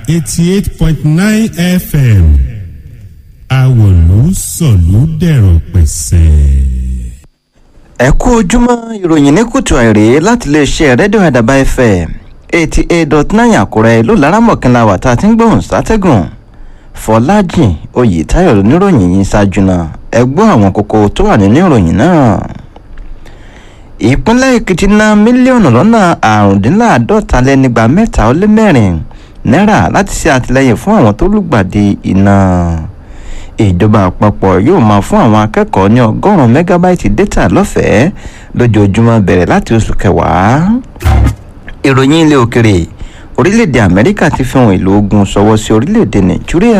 eighty eight point nine fm àwòlú sọ̀lú dẹ̀rọ̀ pẹ̀sẹ̀. ẹ kú ojúmọ́ ìròyìn ní kùtù àìrè láti iléeṣẹ́ rédíò àdàbà fm eighty eight dot nine àkúrẹ́ ìlú laramọ̀kínlá wà tá a ti ń gbóhùn sátẹ́gùn fọlájìn oyètáyọ̀ oníròyìn yìí ṣáájú náà ẹ gbọ́ àwọn kókó tó wà nínú ìròyìn náà ìpínlẹ̀ èkìtì ná mílíọ̀nù lọ́nà àrùndínláàádọ́ta lẹ́nìgbà mẹ́ta ó lé mẹ́rin náírà láti ṣe àtìlẹ́yìn fún àwọn tó lùgbàdì iná ìjọba àpapọ̀ yóò máa fún àwọn akẹ́kọ̀ọ́ ní ọgọ́rùn-ún mẹ́gábáìtì dátà lọ́fẹ̀ẹ́ lójoojúmọ́ bẹ̀rẹ̀ láti oṣù kẹwàá ìròyìn ilé òkèrè orílẹ̀-èdè amẹ́ríkà ti fi ohun èlò ogun ṣọwọ́ sí orílẹ̀-èdè nàìjíríà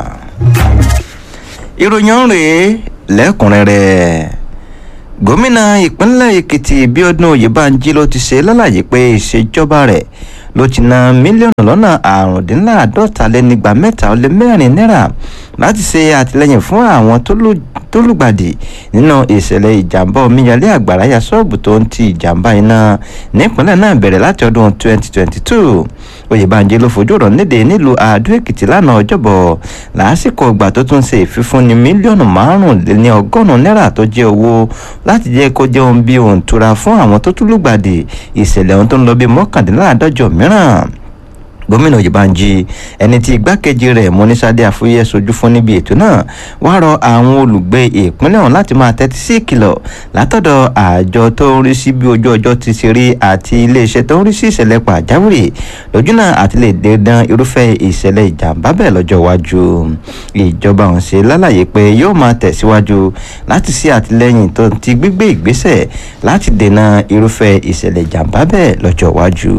ìròyìn ọ̀rẹ́ lẹ́kùnrẹ́rẹ́ gómìnà ìpínlẹ̀ èkìtì bíọ́dún oyèbánjí ló ti ṣe lálàyé pé ìṣèjọba rẹ̀ ló ti ná mílíọ̀nù lọ́nà àrùndínláàádọ́ta lẹ́nìgbà mẹ́ta ó lé mẹ́rin náírà láti ṣe àtìlẹ́yìn fún àwọn tó lùgbàdì nínú ìṣẹ̀lẹ̀ ìjàmbá omíyalé àgbàrá ya ṣọ́ọ̀bù tó ń ti ìjàmbá iná nípínlẹ̀ náà bẹ̀rẹ̀ láti ọdún 2022 oyèbánjí ló fojú ọ̀rọ̀ níde nílùú àdó èkìtì lánàá ọjọ́bọ̀ lásìkò ìgbà tó tún ṣe ìfífúnni mílíọ̀nù márùnléní ọgọ́rùn-ún náírà tó jẹ́ owó láti jẹ́ kó jẹ́ ohun bí ohun tura fún àwọn tó tún lùgbàdì ìṣẹ̀lẹ̀ ohun tó ń lọ bí mọ́kàndínláàádọ́jọ mìíràn gómìnà oyèbánjí ẹni tí igbákejì rẹ̀ mọ́nísádé àfúyẹ́ sojú fún níbi ètò náà wá rọ àwọn olùgbé ìpínlẹ̀ ọ̀hún láti máa tẹ́tí sí ìkìlọ̀ látọ̀dọ̀ àjọ tó ń rí sí bí ojú ọjọ́ ti ṣe rí àti iléeṣẹ́ tó ń rí sí ìṣẹ̀lẹ̀ pàjáwìrì lójúnà àti lè dẹ́dán irúfẹ́ ìṣẹ̀lẹ̀ ìjàmbá bẹ́ẹ̀ lọ́jọ́ iwájú ìjọba ọ̀hún ṣe lálàyé pé yóò máa tẹ̀síwájú láti ṣe àtìlẹ́yìn tó ti gbígbé ìgbésẹ̀ láti dènà irúfẹ́ ìṣẹ̀lẹ̀ ìjàmbá bẹ́ẹ̀ lọ́jọ́ iwájú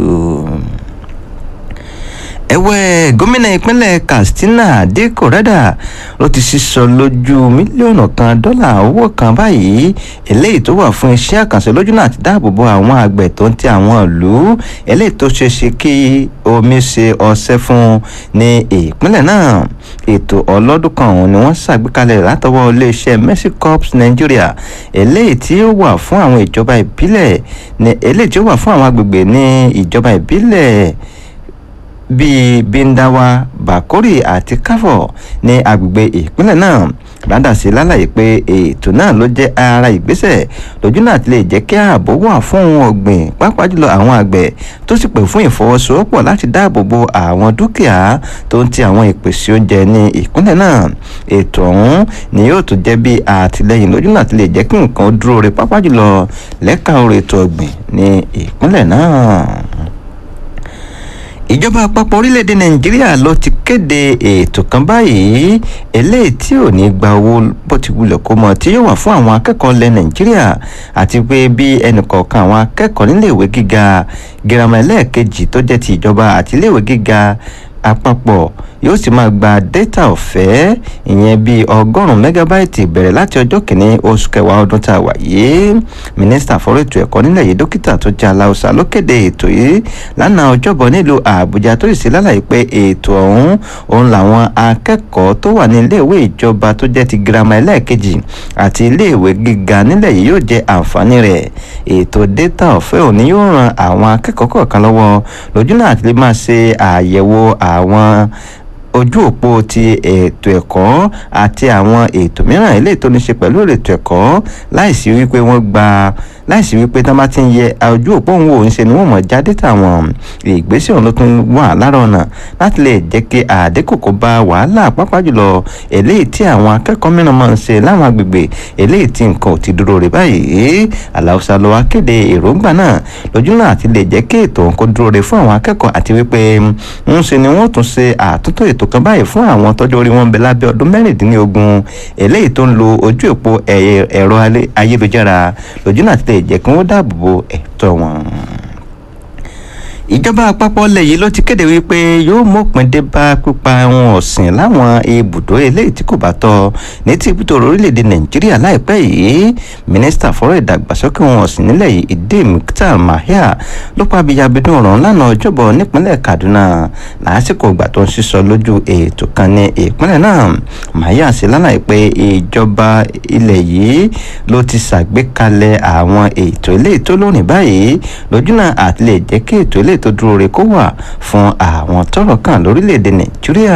ẹ̀wẹ̀ gómìnà ìpínlẹ̀ katsina dikko rẹ́dà ló ti sísọ lójú mílíọ̀nù kan dọ́là owó kan báyìí eléyìí tó wà fún iṣẹ́ àkànṣe lójú náà ti dáàbòbo àwọn àgbẹ̀ tó ń ti àwọn ìlú eléyìí tó ṣe ṣe kí omi ṣe ọṣẹ́ fún ní ìpínlẹ̀ náà ètò ọlọ́dún kan ọ̀hún ni wọ́n ṣàgbékalẹ̀ látọwọ́ iléeṣẹ́ mercy corps nigeria eléyìí tí ó wà fún àwọn ìjọba ìbílẹ̀ eléyìí tí ó wà fún àwọn agbègbè ní ìjọba ìbílẹ̀ bíi bindawa bakori àti kafo ní agbègbè ìpínlẹ̀ náà rádà sí lálàyé pé ètò náà ló jẹ́ ara ìgbésẹ̀ lójú náà ti lè jẹ́ kí ààbò wà fún ohun ọ̀gbìn pàápàá jùlọ àwọn àgbẹ̀ tó sì pè fún ìfọwọ́sowọ́pọ̀ láti dáàbò bo àwọn dúkìá tó ń ti àwọn ìpèsè oúnjẹ ní ìpínlẹ̀ náà ètò ọ̀hún ni yóò tún jẹ́ bí àtìlẹ́yìn lójú náà ti lè jẹ́ kí nǹkan dúró re pàápàá jùlọ lẹ́ka orí ètò ọ̀gbìn ní ìpínlẹ̀ náà ìjọba àpapọ̀ orílẹ̀-èdè nàìjíríà ló ti kéde ètò kan báyìí eléyìí tí ò ní gba owó bó ti wulẹ̀ kó mọ tí yóò wà fún àwọn akẹ́kọ̀ọ́ ilẹ̀ nàìjíríà àti pé bí ẹnìkọ̀ọ̀kan àwọn akẹ́kọ̀ọ́ níléèwé gíga girama ẹlẹ́ẹ̀kejì tó jẹ́ ti ìjọba àti iléèwé gíga àpapọ̀ yóò sì máa gba data ọ̀fẹ́ ìyẹn bíi ọgọ́rùn-ún mẹ́gábáìtì bẹ̀rẹ̀ láti ọjọ́ kìíní oṣù kẹwàá ọdún tá a wà yìí mínísítà fọ́rọ̀ ètò ẹ̀kọ́ nílẹ̀ yìí dókítà tó jẹ́ aláùsà ló kéde ètò yìí lánàá ọjọ́bọ̀ nílùú àbújá tó sì sí lálàyé pé ètò ọ̀hún òun làwọn akẹ́kọ̀ọ́ tó wà ní iléèwé ìjọba tó jẹ́ ti girama ẹlẹ́ẹ̀kejì àti iléèwé gíga nílẹ̀ yìí yóò jẹ́ àǹfààní rẹ̀ ètò data ọ̀fẹ́ òní yóò ran àwọn akẹ́kọ̀ọ́ kọ̀ọ̀kan lọ́wọ́ lójú náà àti lè máa ṣe àyẹ̀wò àwọn ojú òpó ti ètò ẹ̀kọ́ àti àwọn ètò mìíràn eléyìí tó ní ṣe pẹ̀lú ètò ẹ̀kọ́ láìsí wípé wọ́n gba láìsí wípé tí wọ́n bá ti ń yẹ ojú òpó òun wò ń ṣe ni wọ́n mọ̀ já dátà wọn ìgbésẹ̀ òun ló tún wà lára ọ̀nà láti lè jẹ́ kí àdínkù kó bá wàhálà pápá jùlọ eléyìí tí àwọn akẹ́kọ̀ọ́ mìíràn máa ń ṣe láwọn agbègbè eléyìí tí nǹkan ò ti dúró rè báyìí aláùsá ló wá kéde èròǹgbà náà lójú náà àti lè jẹ́ kí ètò òun kó dúró rè fún àwọn akẹ́kọ̀ọ́ àti wípé ń ṣe ni wọ́n tún ṣe àtúntò ètò kan báyìí fún àwọn tọ́jú orí wọn bẹ lábẹ́ ọdún mẹ́rìndínlógún eléyìí tó ń lo ojú òpó ẹ̀rọ ayélujára lójú náà ti lè jẹ́ kí wọ́n dáàbò bo ẹ̀tọ́ wọn ìjọba àpapọ̀ ilẹ̀ yìí ló ti kéde wípé yóò mọ̀pin dé bá pípa ohun ọ̀sìn láwọn ibùdó eléyìí tí kò bá tọ́ ní ti ibùdó orílẹ̀-èdè nàìjíríà láìpẹ́ yìí mínísítà fọ́rọ̀ ìdàgbàsókè ohun ọ̀sìn nílẹ̀ yìí ìdè muktar mahia ló pa abiyabidun ọ̀rọ̀ lánàá ọjọ́bọ̀ nípínlẹ̀ kaduna lásìkò ìgbà tó ń sísọ lójú ètò kan ní ìpínlẹ̀ náà mahia sì lálàyé pé ìjọba ilẹ̀ yìí ló ti ṣàgbékalẹ̀ àwọn ètò eléyìí tó lónìí báyìí lójúnà àti lè jẹ́ kí ètò eléyìí tó dúró re kó wà fún àwọn tọ́rọ̀ kàn lórílẹ̀‐èdè nàìjíríà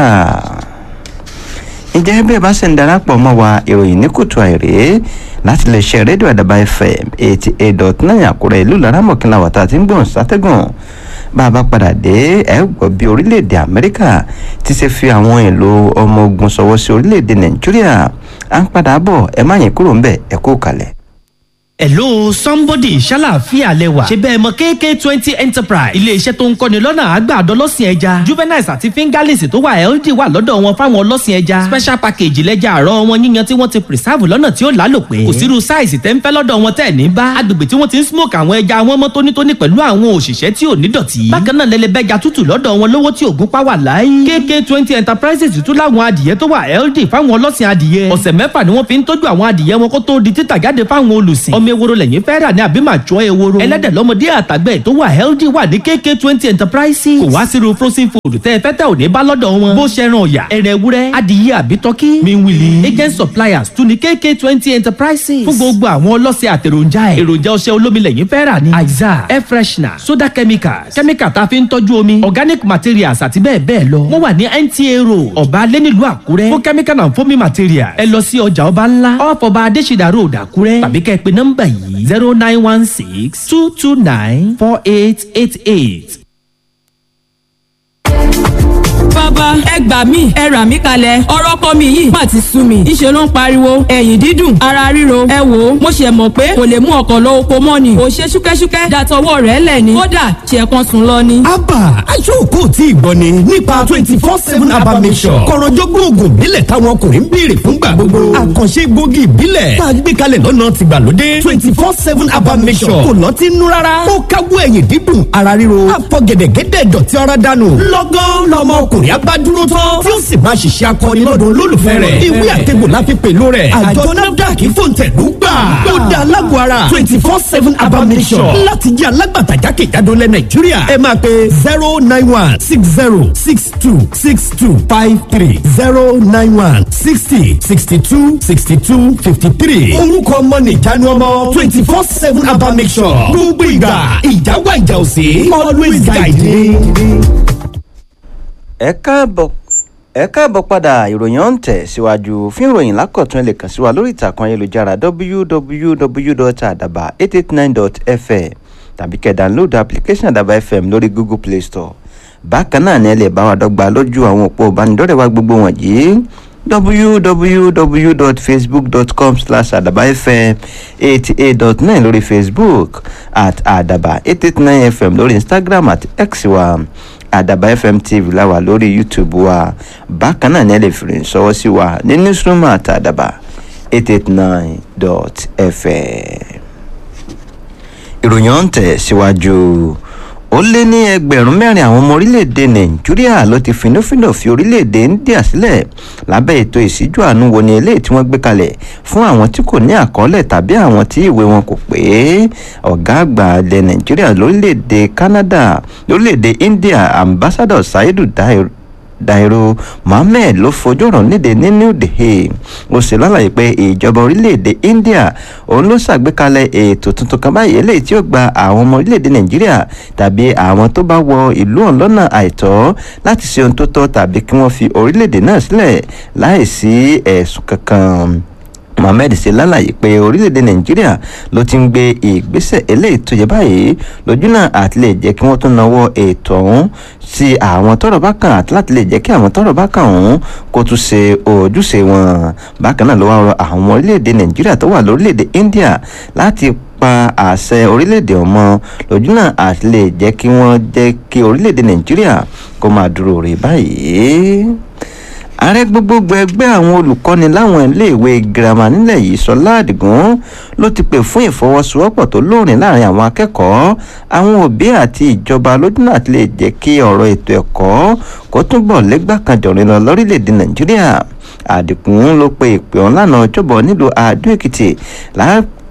ǹjẹ́ bí ẹ bá ṣe ń darapọ̀ mọ́ wa ìròyìn ní kùtù àìrè láti lè ṣe rédíò àdàbà fm eighty eight dot nine àkúrẹ́ ìlú laramọ̀kìnlá wàtá tí ń gbọ̀n sátẹ́gùn bá a bá padà dé ẹ gbọ́ bí orílẹ̀-èdè amẹ́ríkà ti ṣe fi àwọn èlò ọmọ ogun ṣọwọ́ sí orílẹ̀-èdè nàìjíríà à ń padà bọ̀ ẹ má yín kúrò ń bẹ̀ ẹ kú kalẹ̀. hello somebody ṣàlàáfíà lẹwà ṣe bẹ́ẹ̀ mọ kk twenty enterprise iléeṣẹ́ tó ń kọ́ni lọ́nà àgbàdo ọlọ́sìn ẹja juveniles àti fingerlings tó wà healthy wà lọ́dọ̀ wọn fáwọn ọlọ́sìn ẹja special package lẹ́jà àárọ̀ wọn yíyan tí wọ́n ti preserve lọ́nà tí ó lálòpẹ́ kò sírú size tẹ́ ń fẹ́ lọ́dọ̀ wọn tẹ́ ní bá agbègbè tí wọ́n ti ń smoke àwọn ẹja wọn mọ́ tónítóní pẹ̀lú àwọn òṣìṣẹ́ tí ò ní dọ̀tí bákan náà lẹ́lẹ́bẹ́ja tútù lọ́dọ̀ wọn lówó tí ògún pa wà láyé kk twenty enterprises tún láwọn adìyẹ tó wà healthy fáwọn ọlọ́sìn adìyẹ ọ̀sẹ̀ mẹ́fà ni wọ́n fi ń tọ́jú àwọn adìyẹ wọn kó tó di títà jáde fáwọn olùsìn ọmọ ewúro lẹ́yìn fẹ́ rà ní àbí màá jọ ewúro ẹlẹ́dẹ̀ lọ́mọdé àtàgbẹ̀ tó wà healthy wà ní kk twenty enterprises kò wá sírú frozen food tẹ́ ẹ fẹ́ tẹ́ ò ní bá lọ́dọ̀ wọn bó ṣe ran ọ̀yà ẹ̀rẹ̀ ewúrẹ́ adìyẹ àbí tọ́kí miwili agent suppliers tún ní kk twenty enterprises fún gbogbo àwọn ọlọ́sẹ̀ àtẹ̀ròjà ẹ̀ èròjà ọṣẹ olómi lẹ́yìn fẹ́ rà ní aiza air freshener soda chemicals chemical tá a fi ń tọ́jú omi organic materials àti bẹ́ẹ̀ bẹ́ẹ̀ lọ wọ́n wà ní nta road ọ̀bá alẹ́ nílùú àkúrẹ́ fún chemical and foaming materials ẹ lọ sí ọjà ọba ńlá off ọba adésìdá road àkúrẹ́ tàbí kẹ́ ẹ pé nọ́mbà yìí zero nine one six two two nine four eight eight eight. bàbá ẹ gbà mí ẹ rà mí kalẹ̀ ọ̀rọ̀ ọkọ mi yìí má ti sú mi ìṣe ló ń pariwo ẹ̀yìn dídùn ara ríro ẹ wò ó mo ṣe mọ̀ pé kò lè mú ọkọ̀ lọ oko mọ́ ni ò ṣe ṣúkẹ́ṣúkẹ́ dàtọwọ́ rẹ̀ lẹ̀ ni kódà ṣe kan sùn lọ ni. abba aṣọ́kò tí ìgbọ́ ni nípa twenty four seven abba mission kọ̀rọ̀jọ́gbọ́n oògùn ìbílẹ̀ táwọn ọkùnrin ń béèrè fúngbà gbogbo àkànṣe egbògi ìbílẹ̀ tá a gbé kalẹ̀ lọ́nà tìgbàlódé twenty four seven abba mission kò lọ́tí nú rárá ó káwọ́ ẹ̀yìn dídùn ara ríro àfọ̀gẹ̀dẹ̀gẹ̀dẹ̀ dọ̀tí ara dànù lọ́gán lọ́mọ ọkùnrin abádúró tán tí ó sì máa ṣiṣẹ́ akọni lọ́dọ̀ olólùfẹ́ rẹ̀ ìwé àtẹ̀gbò la fi pèlú rẹ̀ àjọ nafdac fòǹtẹ̀lú gbà ó dá alágbó ara twenty four seven abamisọ̀ láti jẹ́ alágbàtà jákèjádò lẹ̀ nàìjíríà ẹ máa pe zero nine one six zero six two six two five three zero nine one sixty sixty two sixty two fifty three orúkọ ọmọ nìjánu ọmọ twenty four seven abamisọ̀ gbogbo ìgbà ìjáwá ìjà òsè always guide me ẹ káàbọ̀ ẹ káàbọ̀ padà ìròyìn ọ̀hún tẹ̀ síwájú fún ìròyìn lákọ̀tún ẹ lè kàn sí wa lórí ìtàkùn ayélujára www.adaba889.fm tàbí kẹ́ download application àdàbà fm lórí google play store bákan náà ni ẹ lè bá wa dọ́gba lójú àwọn òpó ìbánidọ́rẹ̀ẹ́ wa gbogbo wọ̀nyí www.facebook.com slash adaba fm eighty eight dot nine lórí facebook at adaba eight eight nine fm lórí instagram at x wa àdàbà fm tv láwà lórí youtube wa bákan náà ní ẹ lè fi rìn sọwọ́ sí wa ní newsroom àti àdàbà eight eight nine dot fm. ìròyìn ọ̀hún tẹ̀ síwájú ó lé ní ẹgbẹ̀rún mẹ́rin àwọn ọmọ orílẹ̀-èdè nàìjíríà ló ti finúfíndọ̀ fi orílẹ̀-èdè india sílẹ̀ lábẹ́ ètò ìṣíjú àánú wo ni eléyìí tí wọ́n gbé kalẹ̀ fún àwọn tí kò ní àkọọ́lẹ̀ tàbí àwọn tí ìwé wọn kò pé ọ̀gá àgbà ilẹ̀ nàìjíríà lórílẹ̀-èdè canada lórílẹ̀-èdè india ambassador saidu dairo dairo mohammed ló fojú ọ̀rọ̀ níde ní new delhi ó sì lálàyé pé ìjọba orílẹ̀-èdè india òun ló ṣàgbékalẹ̀ ètò tuntun kan báyìí eléyìí tí ó gba àwọn ọmọ orílẹ̀-èdè nàìjíríà tàbí àwọn tó bá wọ ìlú ọ̀hún lọ́nà àìtọ́ láti ṣe ohun tó tọ́ tàbí kí wọ́n fi orílẹ̀-èdè náà sílẹ̀ láìsí ẹ̀sùn kankan mohammed ṣe lálàyé pé orílẹ̀-èdè nàìjíríà ló ti ń gbé ìgbésẹ̀ eléyìí tó yẹ báyìí lójú náà àti lè jẹ́ kí wọ́n tún nawọ́ ètò ọ̀hún sí àwọn tọrọ bá kàn àti láti lè jẹ́ kí àwọn tọrọ bá kàn ọ̀hún kó tún ṣe ojúṣe wọn bákan náà ló wá rọ àwọn orílẹ̀-èdè nàìjíríà tó wà lórílẹ̀-èdè india láti pa àṣẹ orílẹ̀-èdè ọmọ lójú náà àti lè jẹ́ kí wọ́n jẹ́ kí orílẹ̀-èdè nàìjíríà kó máa dúró rè báyìí ààrẹ gbogbogbò ẹgbẹ́ àwọn olùkọ́ni láwọn iléèwé girama nílẹ̀ yìí sọlá àdìgún ló ti pè fún ìfọwọ́sowọ́pọ̀ tó lóòrìn láàrin àwọn akẹ́kọ̀ọ́ àwọn òbí àti ìjọba lójúnà àti lè jẹ́ kí ọ̀rọ̀ ètò ẹ̀kọ́ kó túbọ̀ lẹ́gbàkanjọ̀rin lọ lórílẹ̀‐èdè nàìjíríà àdìgún ló pe ìpè ọ̀hún lánàá ọjọ́bọ̀ nílùú àdó èkìtì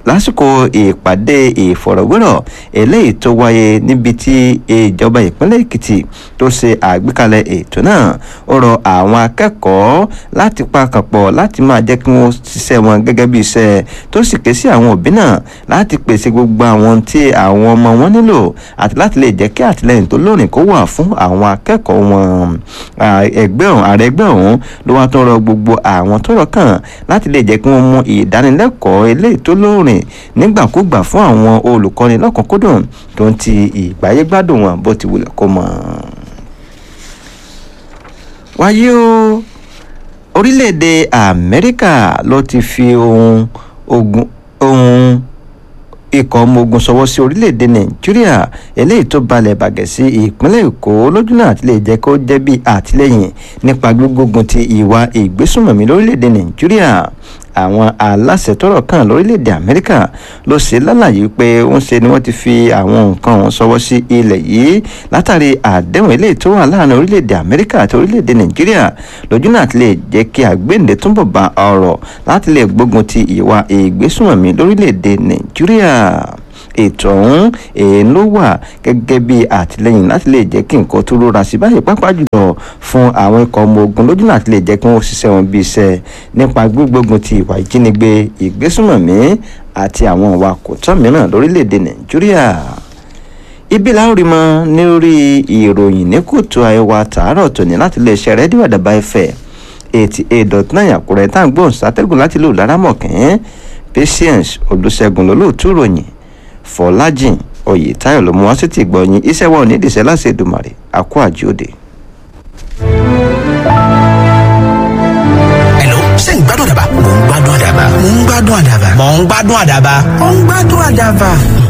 lásìkò ìpàdé ìfọ̀rọ̀wérọ̀ eléyìí tó wáyé níbi tí ìjọba ìpínlẹ̀ èkìtì tó ṣe àgbékalẹ̀ ètò náà ó rọ àwọn akẹ́kọ̀ọ́ láti pakànpọ̀ láti máa jẹ́ kí wọ́n ṣiṣẹ́ wọn gẹ́gẹ́ bí iṣẹ́ tó sì ké sí àwọn òbí náà láti pèsè gbogbo àwọn tí àwọn ọmọ wọn nílò àti láti lè jẹ́ kí àtìlẹ́yìn tó lóòrìn kó wà fún àwọn akẹ́kọ̀ọ́ wọn ẹgbẹ́ ọ̀hún ààrẹ ẹgbẹ́ ọ̀hún ló wá tó rọ gbogbo àwọn tọ́rọ̀ kàn láti lè jẹ́ kí wọ́n mú ìdánilẹ́kọ̀ọ́ eléyìí tó lóòrìn nígbàkúgbà fún àwọn olùkọ́ni lọ́kùnkúndùn tó ń ti ìgbáyégbádùn wọn bó ti wulẹ̀ kó mọ́. wáyé o orílẹ̀-èdè amẹ́ríkà ló ti fi ohun ogun ohun ikọ̀ ọmọ ogun sọwọ́ sí orílẹ̀-èdè nàìjíríà eléyìí tó balẹ̀ bàgẹ́ sí ìpínlẹ̀ èkó lójúnà àti lè jẹ́ kó jẹ́ bí àtìlẹ́yìn nípa gbígbógun ti ìwà ìgbésùnmọ̀mí lórílẹ̀-èdè nàìjíríà àwọn aláṣẹ tọrọ kan lórílẹ̀‐èdè amẹ́ríkà ló ṣe lálàyé pé ń ṣe ni wọ́n ti fi àwọn nǹkan wọn sọwọ́ sí ilẹ̀ yìí látàrí àdéhùn eléyìí tó wà láàrin orílẹ̀‐èdè amẹ́ríkà àti orílẹ̀‐èdè nàìjíríà lójúnà àti lè jẹ́ kí àgbéǹde túnbọ̀ bá ọ̀rọ̀ láti lè gbógun ti ìwà ìgbésùnmọ̀mí lórílẹ̀‐èdè nàìjíríà ètò ọ̀hún èèyàn ló wà gẹ́gẹ́ bí àtìlẹ́yìn láti lè jẹ́ kí nǹkan tó rọra sí báyìí pápá jùlọ fún àwọn ikọ̀ ọmọ ogun lójú láti lè jẹ́ kí wọ́n ṣiṣẹ́ wọn bí iṣẹ́ nípa gbígbógun ti ìwà ìjínigbé ìgbésùnmọ̀mí àti àwọn ìwà kòtọ́ mìíràn lórílẹ̀‐èdè nàìjíríà ibi láórí mọ lórí ìròyìn ní kùtù àìwá tààrọ̀ tòní láti lè ṣe rẹ́díò àdàbà ẹ̀fẹ̀ eighty eight dot nine àkùrẹ́ tá à ń gbóhùn sátẹ́gùn láti lò lárámọ̀kẹ́ patience olùṣègùn lólóòtú ròyìn fọlájìn oyètáyọ̀ ló mú wá sí ti gbọ̀nyìn iṣẹ́ wa ò ní ìdìṣẹ́ láti Èdùmàrè àkó àjíòde. Hello, ṣé ń gbádùn àdàbà? Mò ń gbádùn àdàbà. Mò ń gbádùn àdàbà. Mò ń gbádùn àdàbà. Mò ń gbádùn àdàbà.